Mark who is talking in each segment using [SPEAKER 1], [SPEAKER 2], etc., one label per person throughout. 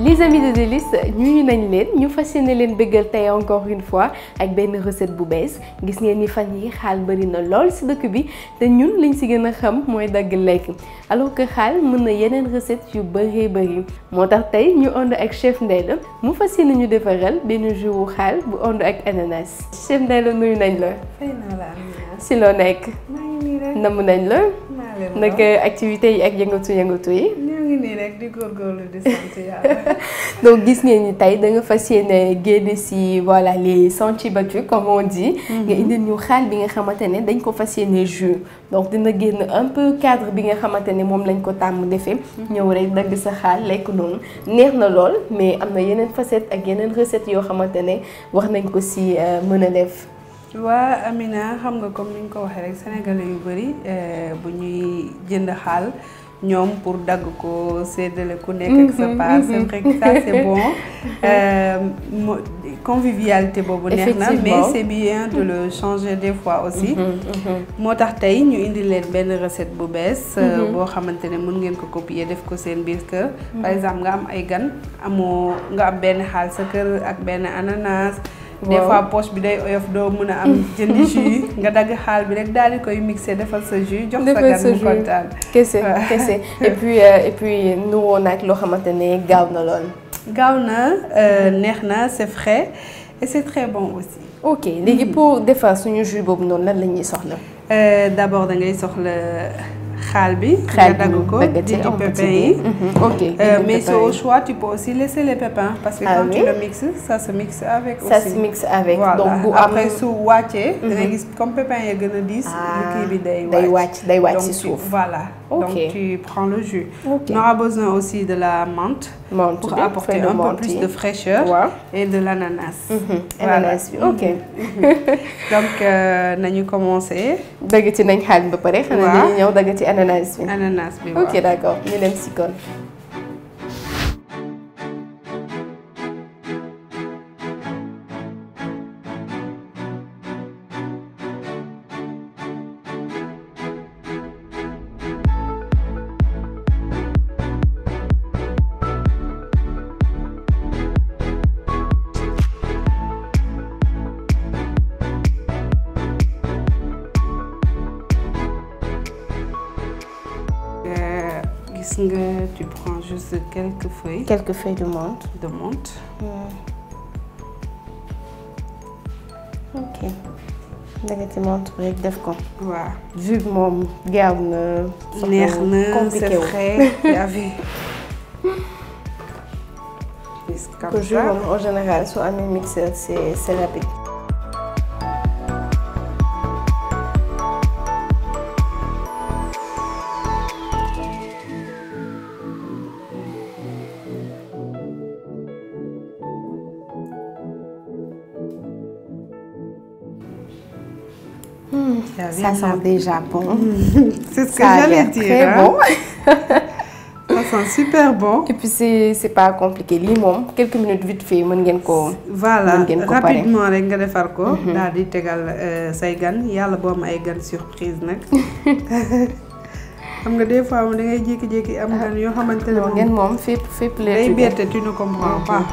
[SPEAKER 1] les amis de Délices ñuy nañ leen ñu fas yéene leen bëggal tey encore une fois ak benn recette bu bees gis ngeen ni fan yi xaal bëri na lool ci dëkk bi te ñun liñ ci gën a xam mooy dagg lekk alors que xaal mën na yeneen recette yu bëree bëri moo tax tey ñu ànd ak chef Ndella mu fas yéene ñu defaral benn jus wu xaal bu ànd ak ananas chef Ndella nuyu nañ la.
[SPEAKER 2] fay naa la Amina.
[SPEAKER 1] ci loo nekk.
[SPEAKER 2] maa ngi nii rek.
[SPEAKER 1] namm nañ la.
[SPEAKER 2] maa leen
[SPEAKER 1] naka activités yi ak yëngatu yëngatu yi.
[SPEAKER 2] ñoo ngi nii rek di góorgóorlu di sant yàlla.
[SPEAKER 1] donc gis ngeen ni tey da nga fas yéene génne ci voilà les sentiers battus comme on dit. nga indil ñu xaal bi nga xamante ne dañ ko fas yéene jus. donc dina génn un peu cadre bi nga xamante ne moom lañ ko tàmm defee. ñëw rek dagg sa xaal lekk noonu neex na lool mais am na yeneen facette ak yeneen recette yoo xamante ne wax nañ ko ci mën a def.
[SPEAKER 2] waa Amina xam nga comme ni ñu ko waxee rek sénégalais yu bëri bu ñuy jënd xaal ñoom pour dagg ko séddale ku nekk ak sa part c'est vrai que ça c'est bon mo convivialité boobu neex na mais c'est bien de le changer des fois aussi moo tax tey ñu indi leen benn recette bu bees boo xamante ne mën ngeen ko copier def ko seen biir kër par exemple nga am ay gan amoo nga am benn xaal sa kër ak benn ananas des fois poche bi day oyof doo mën a am jëndi jus nga dagg xaal bi rek daal di koy mixé defal sa jus jox sa gan mu kontaan
[SPEAKER 1] kese kese et puis et puis nuroo nag loo xamante ne gaaw na lool
[SPEAKER 2] gaaw na neex na c'est frais et c'est très bon aussi
[SPEAKER 1] ok léegi pour defar suñu jus boobu noonu lan la ñuy soxla
[SPEAKER 2] d'abord da ngay soxla xaal bi
[SPEAKER 1] xaal
[SPEAKER 2] nga dagg ko dindi pépins yi
[SPEAKER 1] ok
[SPEAKER 2] mais c'est au choix tu peux aussi laisser les pépins parce que
[SPEAKER 1] Ah
[SPEAKER 2] quand
[SPEAKER 1] oui?
[SPEAKER 2] tu le mixes ça se mixe avec
[SPEAKER 1] ça
[SPEAKER 2] aussi
[SPEAKER 1] se mixe avec
[SPEAKER 2] voilà
[SPEAKER 1] donc bu am
[SPEAKER 2] après su wàccee da ngay gis comme pépins ya gën a diis lu kii bi day
[SPEAKER 1] day wàcc day wàcc
[SPEAKER 2] donc
[SPEAKER 1] ci
[SPEAKER 2] tu-
[SPEAKER 1] suuf
[SPEAKER 2] voilà
[SPEAKER 1] Ok.
[SPEAKER 2] donc tu prends le jus
[SPEAKER 1] Ok.
[SPEAKER 2] on aura besoin aussi de la menthe
[SPEAKER 1] menthe
[SPEAKER 2] pour
[SPEAKER 1] bi
[SPEAKER 2] apporter
[SPEAKER 1] feuille de
[SPEAKER 2] un peu
[SPEAKER 1] menthe
[SPEAKER 2] plus
[SPEAKER 1] yi.
[SPEAKER 2] de fraîcheur
[SPEAKER 1] waaw
[SPEAKER 2] et de l'ananas Voilà.
[SPEAKER 1] ananas bi ok
[SPEAKER 2] donc euh, nañu commencer
[SPEAKER 1] dagg ci nañ xaal bi ba pare xanaa
[SPEAKER 2] Waaw.
[SPEAKER 1] dañuy ñëw dagg ci ananas bi
[SPEAKER 2] ananas bi
[SPEAKER 1] ok d'accord ñu dem si kon
[SPEAKER 2] Euh, gis nga tu prends juste quelques feuilles
[SPEAKER 1] quelques feuilles de menthe
[SPEAKER 2] de menthe
[SPEAKER 1] ok dagg ci menthe bi rek def ko
[SPEAKER 2] waaw
[SPEAKER 1] jus bi moom gaaw na
[SPEAKER 2] neex na c'est
[SPEAKER 1] compliqué wu
[SPEAKER 2] frais yaa fi gis
[SPEAKER 1] que
[SPEAKER 2] comme
[SPEAKER 1] jus
[SPEAKER 2] ça
[SPEAKER 1] moom en général soo amee mixeur c'est c'est rapide
[SPEAKER 2] yaa
[SPEAKER 1] ça
[SPEAKER 2] bien
[SPEAKER 1] sent déjà bon
[SPEAKER 2] c'est ce que
[SPEAKER 1] ça a
[SPEAKER 2] j'allais
[SPEAKER 1] l'air
[SPEAKER 2] dire
[SPEAKER 1] très
[SPEAKER 2] hein.
[SPEAKER 1] bon
[SPEAKER 2] ça sent super bon
[SPEAKER 1] et puis c'est c'est pas compliqué lii moom quelques minutes vite fait mën ngeen ko
[SPEAKER 2] voilà
[SPEAKER 1] Mën ngeen ko pare.
[SPEAKER 2] rapidement rek nga defar ko daal di tegal euh, say gan yàlla boo am ay gan surprise nag xam nga des fois moom da ngay jékki-jékki am gan yoo xamante ne
[SPEAKER 1] non
[SPEAKER 2] moom
[SPEAKER 1] ngeen moom fépp fépp la
[SPEAKER 2] day
[SPEAKER 1] jóge.
[SPEAKER 2] bette tu ne comprends pas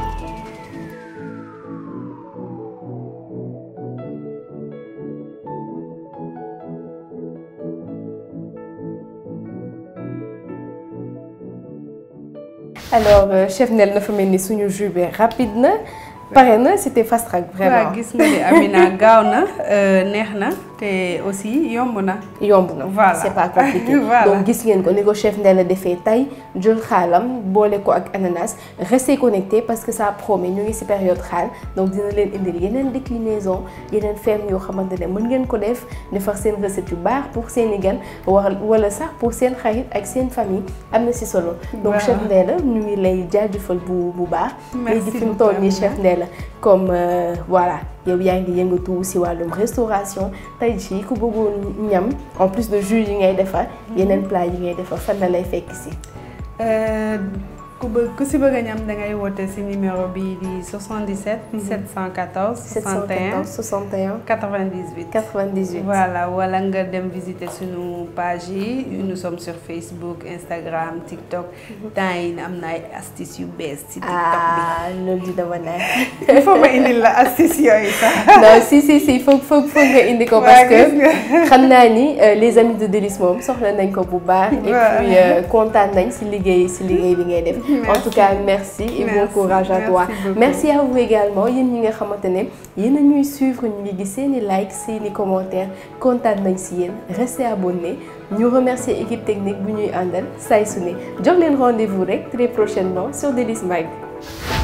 [SPEAKER 1] alors euh, chef Ndella dafa mel ni suñu jus bi rapide na pare na c'était fast track vraiment
[SPEAKER 2] waaw gis nga ni Amina gaaw na euh, neex na te aussi yomb na
[SPEAKER 1] yomb na
[SPEAKER 2] Voilà.
[SPEAKER 1] c'est pas compliqué
[SPEAKER 2] Voilà.
[SPEAKER 1] donc gis ngeen ko ni ko chef Ndella defee tey jël xaalam boole ko ak ananas restez connectés parce que ça promet ñu ngi ci période xaal donc dina leen indil yeneen déclinaison yeneen ferme yoo xamante ne mën ngeen ko def defar seen recette yu baax pour seen i gan wa- wala sax pour seen xarit ak seen famille am na ci solo donc
[SPEAKER 2] Voilà.
[SPEAKER 1] chef Ndella ñu ngi lay jaajëfal bu bu baax
[SPEAKER 2] Merci
[SPEAKER 1] léegi fi mu
[SPEAKER 2] beaucoup,
[SPEAKER 1] toll nii
[SPEAKER 2] Amina.
[SPEAKER 1] chef Ndella comme euh, voilà yow yaa ngi yëngatu ci wàllum restauration tey jii ku bëggoon ñam en plus de jus yi ngay defar yeneen plat yi ngay defar fan la lay fekk ci.
[SPEAKER 2] Euh, ku bëgg ku si bëgg a ñam da ngay woote si numéro bii di 77. 714 61
[SPEAKER 1] 61
[SPEAKER 2] 98.
[SPEAKER 1] 98.
[SPEAKER 2] voilà wala nga dem visiter suñu page yi nous sommes sur Facebook Instagram TikTok temps yi am na ay astuces yu bees ci TikTok bi.
[SPEAKER 1] ah loolu dina ma neex.
[SPEAKER 2] il faut ma indil la astuces yooyu sax.
[SPEAKER 1] non si si si foog foog foog nga indi ko. parce que xam naa ni les amis de Délices moom soxla nañ ko bu baax. et puis kontaan nañ si liggéey si liggéey bi ngay def. en tout cas merci et bon courage à toi. merci à vous également yéen ñi nga xamante ne yéen a ñuy suivre ñu ngi gis seeni like seeni commentaire kontaan nañ si yéen restez abonnés ñu remercier équipe technique bu ñuy àndal saay su ne jox leen rendez-vous rek très prochainement sur Délices Mag.